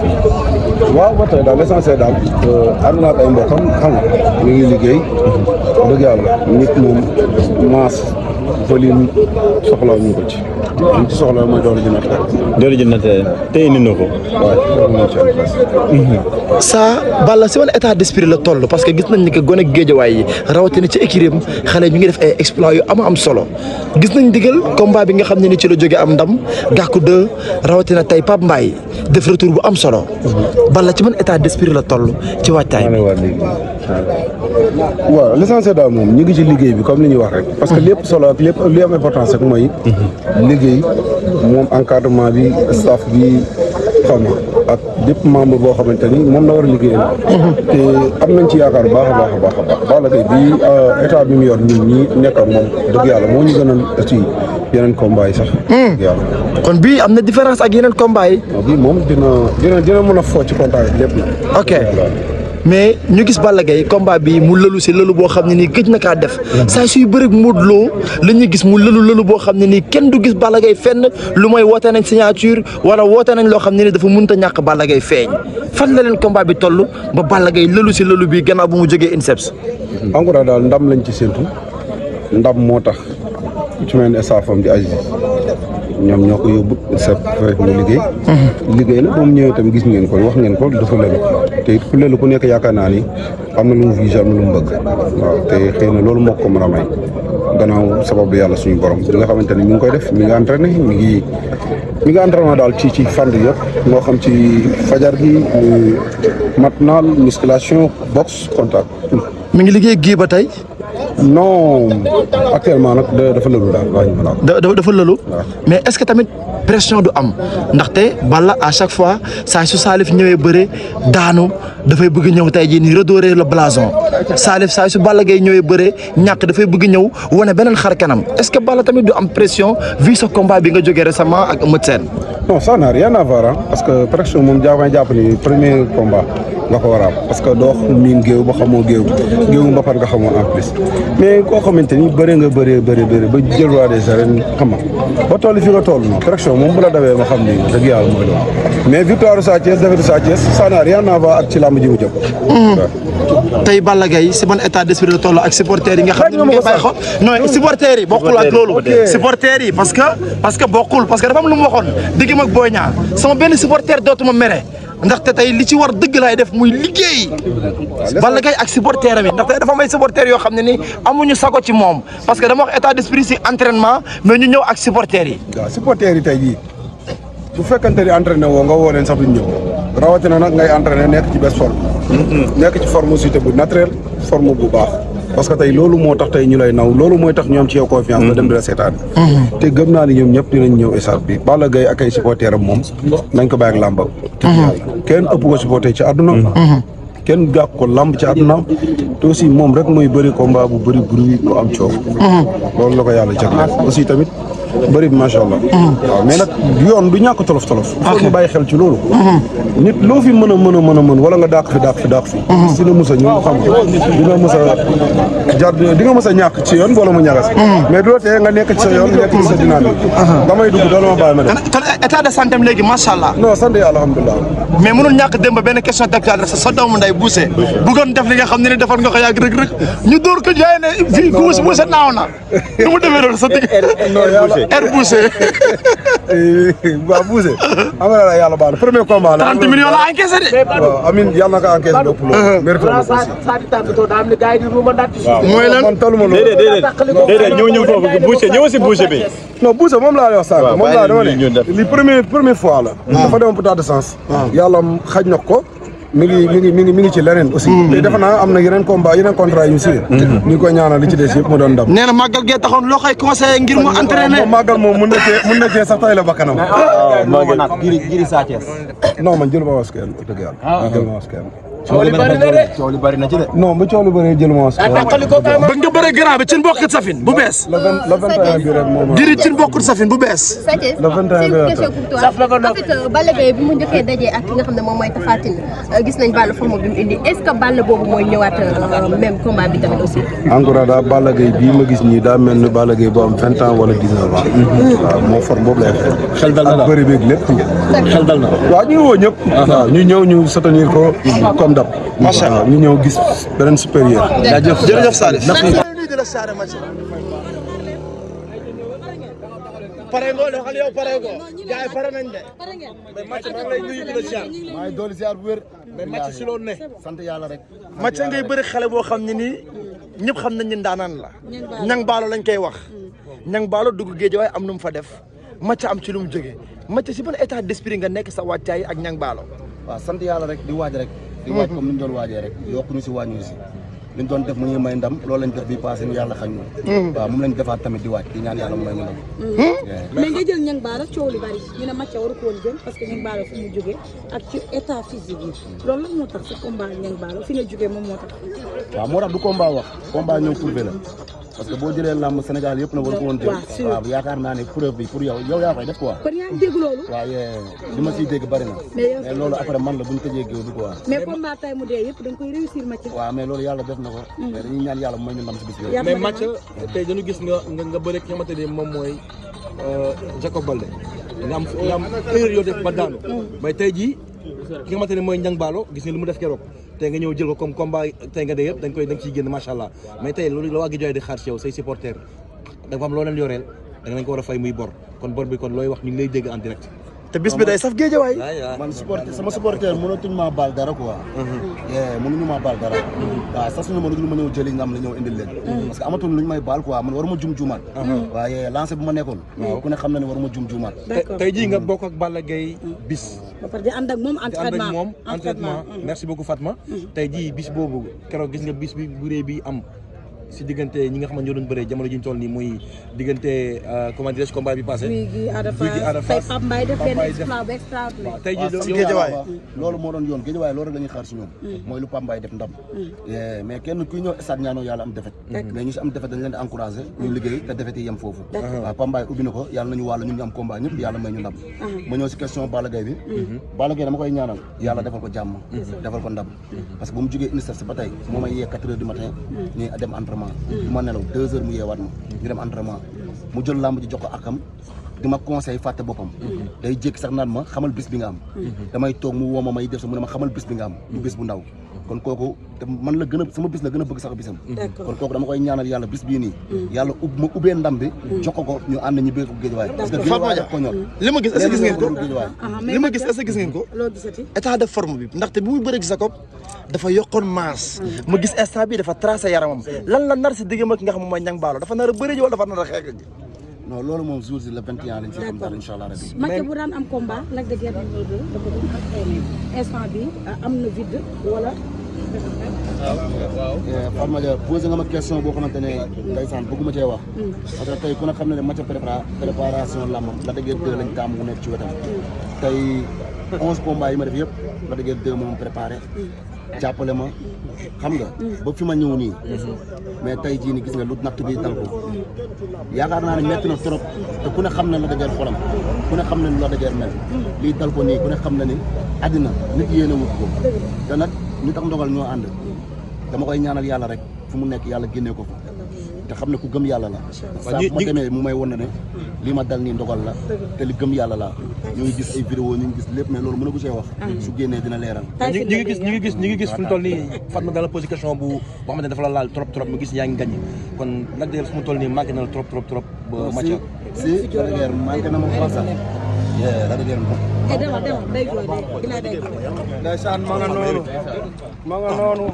waaw ba tey daal l'essentiel daal ànd naa ak ay mbokkam xam nga ñu ngi liggéey wax dëgg yàlla nit moom masse volume soxla ñu ko ci ñu ci soxla mooy doole ji natt rek doole ji natt te indi na ko waaye loolu moom ci am place saa Balla si ban état d'esprit la toll parce que gis nañ ni que gone géejawaay yi rawatina ci écurie am xale ñu ngi def ay exploits yu am am solo gis nañ digal combat bi nga xam ne ni ci la jóge am ndam gàkku de rawatina tey Pape Mbaye def retour bu am solo Balla ci ban état d'esprit la toll ci waajtaay bi. waaw l'essentiel daal moom ñu ngi ci liggéey bi comme li ñuy wax rek parce que lépp solo ak lépp li am importance rek mooy liggéey moom encadrement bi staff bi xam nga ak bépp membre boo xamante ni moom la war a liggéeyal te am nañ ci yaakaar baax a baax a baax a baax Balla Gaye bi état bi mu yor ñun ñi nekk ak moom dëgg yàlla moo ñu gën a ci yeneen combat yi sax dëgg yàlla kon bii am na différence ak yeneen combat yi. waaw bii moom dina dina dina mën a foo ci contact yi lépp na ok mais ñu gis Balla Gaye combat bi mu lëlu si lëlu boo xam ne nii gëj na kaa def saa suy bëri Modou Lo la ñuy gis mu lëlu lëlu boo xam ne nii kenn du gis Balla Gaye fenn lu mooy woote nañ signature wala woote nañ loo xam ne ni dafa mënut a ñàkk Balla Gaye feeñ fan la leen combat bi toll ba Balla Gaye lëlu si lëlu bi gannaaw bu mu jógee INSEPS. encore daal ndam lañ ci séntu ndam moo tax ku ci mel ne staffam di Aziz ñoom ñoo ko yóbbu sa fekk mu liggéey liggéey na ba mu ñëwee itam gis ngeen ko wax ngeen ko dafa lelu te it ku lelu ku nekk yaakaar naa ni am na lu mu visé am na lu mu bëgg waaw te xëy na loolu moo ko mën a may gannaaw sababu yàlla suñu borom bi nga xamante ni mi ngi koy def mi ngi entraîné mi ngi mi ngi entraînement daal ci ci fànn yëpp moo xam ci fajar gi muy matinal musculation boxe contact mi ngi liggéey gii ba tey non actuellement nag da- dafa lëlu daal waaye ñu mën a da da- dafa lëlu mais est-ce que tamit pression du am ndaxte Balla à chaque fois saa su Salif ñëwee bëre daanu dafay bëgg ñëw tey jii nii redorer le blason Salif saa su Balla Gaye ñëwee bëre ñàkk dafay bëgg ñëw wane beneen xar kanam est-ce que Balla tamit du am pression vu sa combat bi nga jógee récemment ak Eumeu Sène non ça n'a rien à voir hein, parce que pression moom jàpp jàpp ni premier combat nga ko war a am parce que doo miin géew ba xamoo géew géew ba par nga xamoo en plus mais koo xamante ni bëri nga bëree bëri bëri ba jël roi des arènes xam nga ba toll fi nga toll non pression moom bu la dawee ma xam ni dëgg yàlla mooy loolu mais victoire Sa Thiès défaite Sa Thiès ça n'a rien à voir ak ci làmb ji mu jëm waaw. tey Balla Gaye si ban état d'esprit la toll ak supporters yi nga xam ne ñu ngi koy bàyyi xol non supporters yi bokkul ak loolu supporters yi parce que parce que bokkul parce que dafa am lu mu waxoon diggam ak Boy Niang sama benn supporter dootuma mere ndaxte tey li ci war dëgg laay def muy liggéey Balla Gaye ak supporter am yi ndaxte dafa may supporter yoo xam ne ni amuñu sago ci moom parce que dama wax état d'esprit si entraînement mais ñu ñëw ak supporter yi waaw supporters yi tey jii bu fekkante ni entraîné woo nga woo leen sax duñ ñëw rawatina nag ngay entraîné nekk ci best forme. nekk ci forme aussi te bu naturel forme bu baax. parce que tey loolu moo tax tey ñu lay naw loolu mooy tax ñu am ci yow confiance. ba dem di la seetaan. te gëm naa ni ñoom ñëpp dinañ ñëw stade bi Balla Gaye ak ay supporters am moom nañ ko bàyyi ak làmba. te kenn ëpp ko supporter ci àdduna. kenn gàq ko lamb ci àdduna te aussi moom rek mooy bëri combat bu bëri bruit bu am coow. loolu la ko yàlla jagleel aussi tamit bëri bi macha allah. waaw mais nag yoon du ñàkk tolof tolof. il faut ñu bàyyi xel ci loolu. nit loo fi mën a mën a mën a mën wala nga dàq fi dàq fi dàq fi. dina mës a ñëw xam nga dina mës a jar di nga mës a ñàkk ci yoon wala mu ñagas. mais du la tee nga nekk ci sa yoon nekk ci sa dynamique. damay dugg doo ma bàyyi ma dem. kon état de santé am léegi macha allah non sant yàlla alhamdulilah. mais mënul ñàkk démb benn question d'actualité sa sa doomu nday buuse bëggoon def li nga xam ne ni defar nga ko yàgg rek rek ñu dóor ko jaay ne fii buuse buuse naaw na nu mu demee loolu sa digg non yàlla air buuse waaw Bousse. am na la yàlla baal na premier combat la. 30 millions la encaissé de waaw amiin yàlla na ko encaissé lépp loolu. mérite na ko aussi. mooy lan man taluma loolu. déedéet déedéet déedéet ñëw ñëw foofu boucher ñëw si boucher bi. non Bousse moom laa lay wax sànq. waaw moom bàyyi laa dama leen ñu ne def. li premier première fois la. dafa demoon pour tas de sens. yàlla xaj na ko. mi ngi mi ngi mi ngi mi ngi ci leneen aussi. te defe naa am na yeneen combat yeneen contrat yu ñu signé. ñu ngi koy ñaanal li ci des yëpp mu doon ndam. nee na màggal gee taxoon loo koy conseillé ngir mu entraîné moom màggal moom mun na cee mun na cee sax tay la bakkanam. waaw maa ngi jiri jiri Sa Thiès non man jëluma was kenn dëgg yàlla. jëluma was kenn. coow li bari na de coow li bari na ci de. non bu coow lu bëree jël ma bëgg nga bëre grand bi cin bokkut safin bu bees le vingt le vingt et un bi rek moom giri cin bokkut safin bu bees Sathies Le 21 c'est bi une la question pour toi en fait euh, Balla Gaye bi mu njëkkee dajee ak ki nga xam ne moom mooy Tapha Tine euh, gis nañ Balla forme bi mu indi est-ce que Balla boobu mooy ñëwaat euh, même combat bi tamit aussi. encore daa Balla Gaye bii ma gis nii daa mel ni Balla Gaye bu am vingt ans wala dix neuf ans. waaw moo forme boobu lay xel. xel dal na ak la bëri beeg lépp. xel dal na. waaw ñu ngi woo ñëpp. waaw ñu ñëw ñu soutenir ko comme dab. macha allah ñu ñëw gis beneen supérieur. jaajëf jërëjëf Salif Merci. nuyu di la saare match pare ngoo de waxal yow pare ngoo gars yi pare nañ de mais match maa ngi lay nuyu di la siyaar maa ngi dooli ziar bu wér mais match si loolu ne sant yàlla rek match ngay bëri xale boo xam ne nii ñëpp xam nañ ni ndaanaan la ñang baalo lañ koy wax ñang baalo dugg géej waaye am nu mu fa def match am ci lu mu jógee match si ban état d'esprit nga nekk sa wàccaay ak ñang baalo waaw sant yàlla rek di waaj rek di waaj comme ni ñu doon waajee rek yokkuñu si wàññi si li ñu doon def mu ñuy may ndam loolu lañ def bi passé ñu yàlla xañ ñu waaw moom lañ defaat tamit di waaj di ñaan yàlla mu may ñu ndam mais nga jël ñang baara coow li bari ñu ne Mathia waru ko woon jël parce que ñang baara fu mu jógee ak ci état physique yi loolu lan moo tax sa combat ak ñang baara fi nga jógee moom moo tax waaw moo tax du combat wax combat ñëw prouvé la parce que boo jëlee làmb Sénégal yëpp na war ko woon jël waaw sûr. waaw yaakaar naa ne preuve bi pour yow yow yaa koy def quoi kon yaa ngi dégg loolu waaye li ma siy dégg bari na Mais yow- mais loolu après man la bu ñu tëjee géew bi quoi mais combat tay mu dee yëpp da nga koy réussir Mathia waaw mais loolu yàlla def na ko mais dañuy ñaan yàlla mooy ñu ndam si bis bi yaa mais ma match tey dañu gis nga nga nga bëre ki nga xamante ni moom mooy Jacob Balde nga am nga am erreur yoo def ba daanu mais tey jii ki nga xamante ne mooy Niang Ballo gis nga li mu def keroog tey nga ñëw jël ko comme combat tey nga dee yëpp da nga koy da nga ciy génn macha allah mais tey loolu la waa gi jooy di xaar ci yow say supporters dafa am loo leen yoreel da nga leen ko war a fay muy bor kon bor bi kon looy wax ñu ngi lay dégg en direct. te bis bi day saf géejawaay man supporter sama supporter mënatuñ maa baal dara quoi. yee mënuñu maa baal dara. waaw sax suñu ma lu ma ñëw jëli nga am la ñëw indil leen. parce que amatul lu ñu may baal quoi man waruma jum juumaat. waaye lancé bu ma nekkoon. ku ne xam na ne waruma jum juumaat. D'accord. tey jii nga bokk ak Balla Gaye bis. ba pare di ànd ak moom te ànd ak entraînement moom entraînement merci beaucoup Fatma tey jii bis boobu keroog gis nga bis bi bu rëy bi am si diggante ñi nga xam ne ñoo doon bëree jamono ji ñu toll nii muy diggante comment dirais-je combat bi passé Guy gi Ada Guy gi Ada Fass Fass tey Pape Mbaye def Pape benn Mbaye def- exploit bu extraordinaire tey jii si yow- géejawaay waaw loolu moo doon yoon géejawaay loolu rek la ñuy xaar si ñoom. mooy lu Pambaay def ndam. yee mais kenn kuy ñëw stade ñaanoo yàlla am defet mais ñu si am defet dañ leen di encouragé. ñu liggéey te defet yi yem foofu. waaw Pambaay ubbi na ko yàlla nañu wàll ñun ñu am combat ñëpp yàlla may ñu ndam. ma ñëw si question Balla Gaye bi. Balla Gaye dama koy ñaanal yàlla defal ko jàmm. defal ko ndam parce que bu mu jógee UNICEF si ba tey moo may yee 4 heures du matin ñuy dem entraînement. du ma nelaw 2 heures mu yeewaat ma ñu dem entraînement mu jël làmb ji jox ko akam di ma conseil fàtte boppam day jékki sax naan ma xamal bis bi nga am damay toog mu woo ma may def sa mu ne ma xamal bis bi nga am du bis bu ndaw kon kooku te man la gën a sama bis la gën a bëgg sax bisam D'accord. kon kooku dama koy ñaanal yàlla bis bii nii yàlla ub ma ubbee ndam bi jox ko ko ñu ànd ñu bëgg ko géejawaay parce que géejawaay daf ko ñor li ma gis est-ce que gis ngeen ko géejawaay Aha, mais li ma Mathia- gis est-ce que gis ngeen ko loo gisati état de forme bi ndaxte bi muy bëreeg Jacob dafa yokkoon masse ma gis instant bi dafa tracé yaramam lan la nar si diggam ak ki nga xam moom mooy ñang baalo dafa nar a bëri ji wala dafa nar a xeex ji non loolu moom jour si le 21 lañ si xam dara incha allah rabbi Mathia bu daan am combat Lac de Guiers numéro 2 dafa doon entraîné instant bi am na vide wala Fatma Dia posé nga ma question boo xamante ne ndeysaan bëgguma cee wax parce que tey ku ne xam ne ne match prépara préparation làmbam la dëggeer deux lañ taamu mu nekk ci wetam tey onze combats yi ma def yëpp la dëggeer deux moom préparé jàppale ma xam nga ba fi ma ñëw nii mais tey jii ni gis nga lu natt bi dal ko yaakaar naa ne metti na trop te ku ne xam ne la dëggeer xolam ku ne xam ne lu la dëggeer mel lii dal ko nii ku ne xam ne ni àddina nit yéene wut ko te nag ñu tax ndogal ñoo ànd dama koy ñaanal yàlla rek fu mu nekk yàlla génnee ko fa te xam ne ku gëm yàlla la saa bu ma demee mu may won ne lii ma dal nii ndogal la te li gëm yàlla la ñu ngi gis ay vidéo ñu ngi gis lépp mais loolu mën a ko see wax su génnee dina leeral ñu ñu ngi gis ñu ngi gis ñu ngi gis fu mu toll nii Fatma dans la position bu boo xamante ne dafa la laal trop trop mu gis yaa ngi gagné kon Lac de Guiers fu mu toll nii manqué na la trop trop trop ba Mathia si si la dëgër manqué na ma xool sax yee la dëgër moom eh demal demal day jooy day dina day jooy ndeysaan ma nga noonu ma nga noonu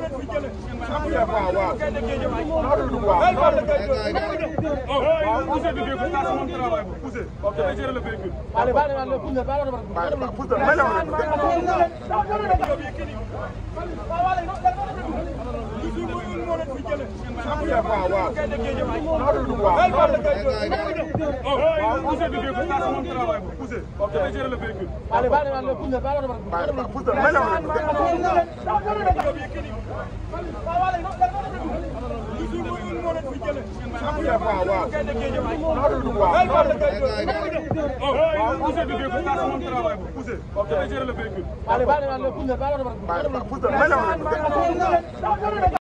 Allez,